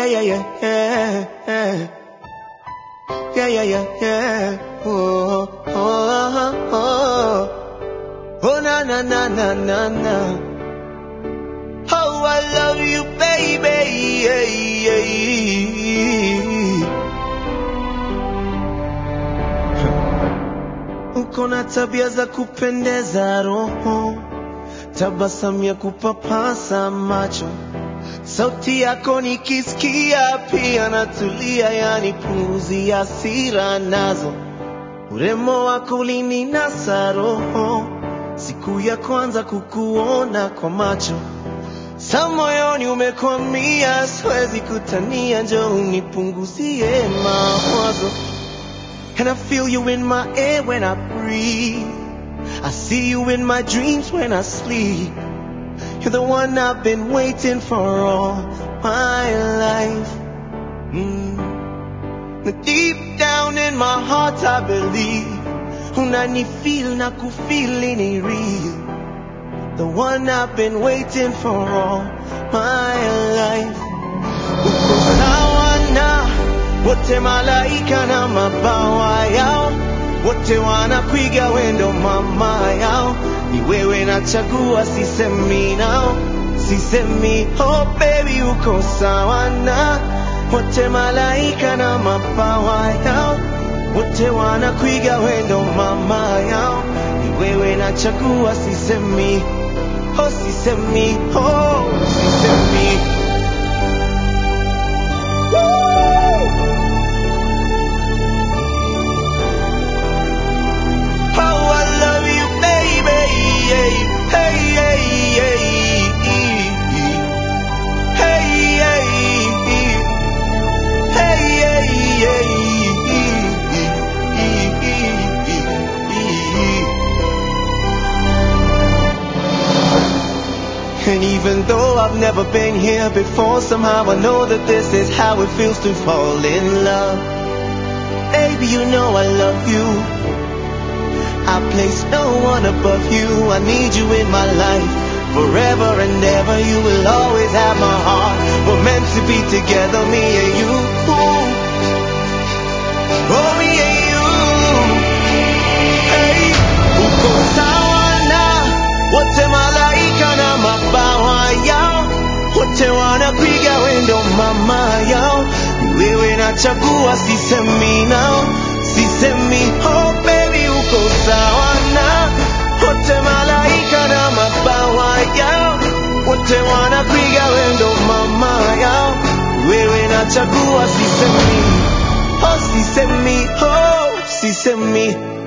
Yeah, yeah, yeah, yeah, yeah. Yeah, yeah, yeah, yeah. Oh, oh, oh, oh. Oh, na, na, na, na, na, na. Oh, I love you, baby. Yeah, yeah. Uko na tabia za kupendeza roho, tabasamu ya kupapasa macho, sauti yako nikisikia pia natulia, yani puzi ya hasira nazo, urembo wako ulininasa roho, siku ya kwanza kukuona kwa macho sa moyoni umekwamia, siwezi kutania, njoo unipunguzie mawazo. And I feel you in my air when I breathe. I see you in my dreams when I sleep. You're the one I've been waiting for all my life. Mm. Deep down in my heart I believe. Unanifeel na kufeel ni real. The one I've been waiting for all my life. Uko sawa na wote malaika na mabawa yao, wote wanakuiga wendo mama yao. Ni wewe nachagua, sisemi nao, sisemi oh baby, uko sawa na wote malaika na mabawa yao, wote wanakuiga wendo mama yao. Ni wewe nachagua, sisemi oh, sisemi oh, sisemi Oh, I love you, baby. Hey, hey, hey, hey, hey, hey. And even though I've never been here before, somehow I know that this is how it feels to fall in love. Baby, you know I love you. I place no one above you. I need you in my life. Forever and ever, you will always have my heart. We're meant to be together, me and you. Oh, me and you. Hey, uko sawa na wote malaika na mabawa yao, wote wanapiga wendo mama yao. Ni wewe nachagua, sisemi nao, sisemi oh baby, uko sawa na wote malaika na mabawa yao, wote wanapiga wendo mama yao. Ni wewe nachagua, sisemi oh, sisemi oh, sisemi